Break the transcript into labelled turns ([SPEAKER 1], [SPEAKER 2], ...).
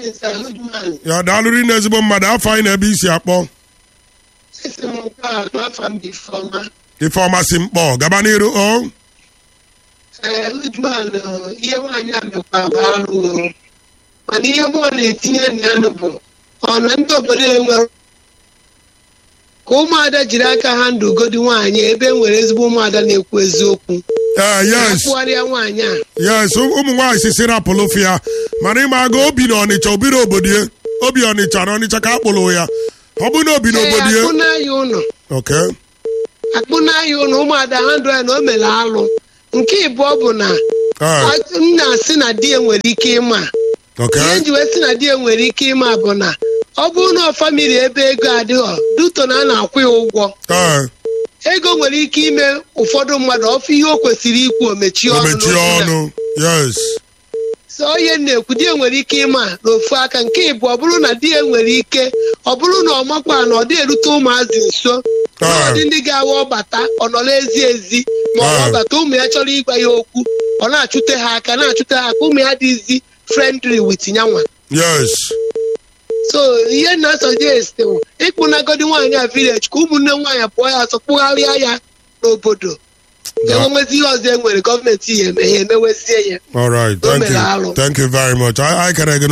[SPEAKER 1] morning, sir. Good morning.
[SPEAKER 2] ya daalụrị na ezigbo mmadụ afọ anyị na ebe isi akpọ
[SPEAKER 1] Sisi m nke a n'afọ m dị Ifeọma.
[SPEAKER 2] ifeọma si mkpọ gaba n'iru o
[SPEAKER 1] Ee, good morning. o. Ihe nwaanyị a mekwa bụ arụ o. Mana ihe mụ na-etinye na ya bụ ọ na ndị obodo enwere ka ụmụada jiri aka ha ndụ ugodi nwaanyị ebe e nwere ezigbo ụmụada na-ekwu eziokwu.
[SPEAKER 2] ee yes
[SPEAKER 1] Akpụgharịa nwaanyị a.
[SPEAKER 2] yes ụmụ nwaanyị sisi rapụlụfụ ya mana ịma aga obi na ọnịcha obiri obodo ya obi ọnịcha na ọnịcha ka akpụlụ ya ọ bụ na obi na
[SPEAKER 1] Ee,
[SPEAKER 2] obodo
[SPEAKER 1] akpụ
[SPEAKER 2] ya
[SPEAKER 1] n'ahịa ụlọ.
[SPEAKER 2] oke
[SPEAKER 1] akpụ n'ahịa ụlọ ụmụada ha ndụ ya na o mere alụ. Nke ịbụọ bụ na
[SPEAKER 2] ee
[SPEAKER 1] m na-asị na di ya nwere ike ịma.
[SPEAKER 2] oke
[SPEAKER 1] ihe nji wee sị na di ya nwere ike ịma bụ na ọ bụrụ na ọ famili ebe ego adịghọ duto na a na-akwụ ya ụgwọ
[SPEAKER 2] ee
[SPEAKER 1] ego nwere ike ime ụfọdụ mmadụ ọfụ ihe o kwesịrị ikwu o mechie
[SPEAKER 2] o
[SPEAKER 1] ọnụ
[SPEAKER 2] mechie
[SPEAKER 1] n'okwu ya.
[SPEAKER 2] ọnụ yes
[SPEAKER 1] so ihe m na-ekwu di ya nwere ike ịma n'ofu aka nke ịbụ ọ bụrụ na di ya nwere ike ọ bụrụ na ọ makwa na ọ dị erute ụmụazị nso na ọ dị ndị ga-awa ọbata ọ nọrọ ezi ezi ma ọ
[SPEAKER 2] Ah.
[SPEAKER 1] ọbata ụmụ ya chọrọ ịgwa ya okwu ọ na-achụte ha aka na-achụte ha aka ụmụ ya dịzi friendly with nyanwa
[SPEAKER 2] yes
[SPEAKER 1] so ihe na suggest bụ ịkpụnagodi nwaanyị a village ka ụmụnne nwaanyị pụọ ya ọsọ kpụgharịa ya n'obodo enwezi ihe ọzọ e nwere gọọmenti ya eme ya emewezie ya
[SPEAKER 2] all right
[SPEAKER 1] O
[SPEAKER 2] thank
[SPEAKER 1] mere
[SPEAKER 2] you
[SPEAKER 1] alụ.
[SPEAKER 2] thank you very much I, I can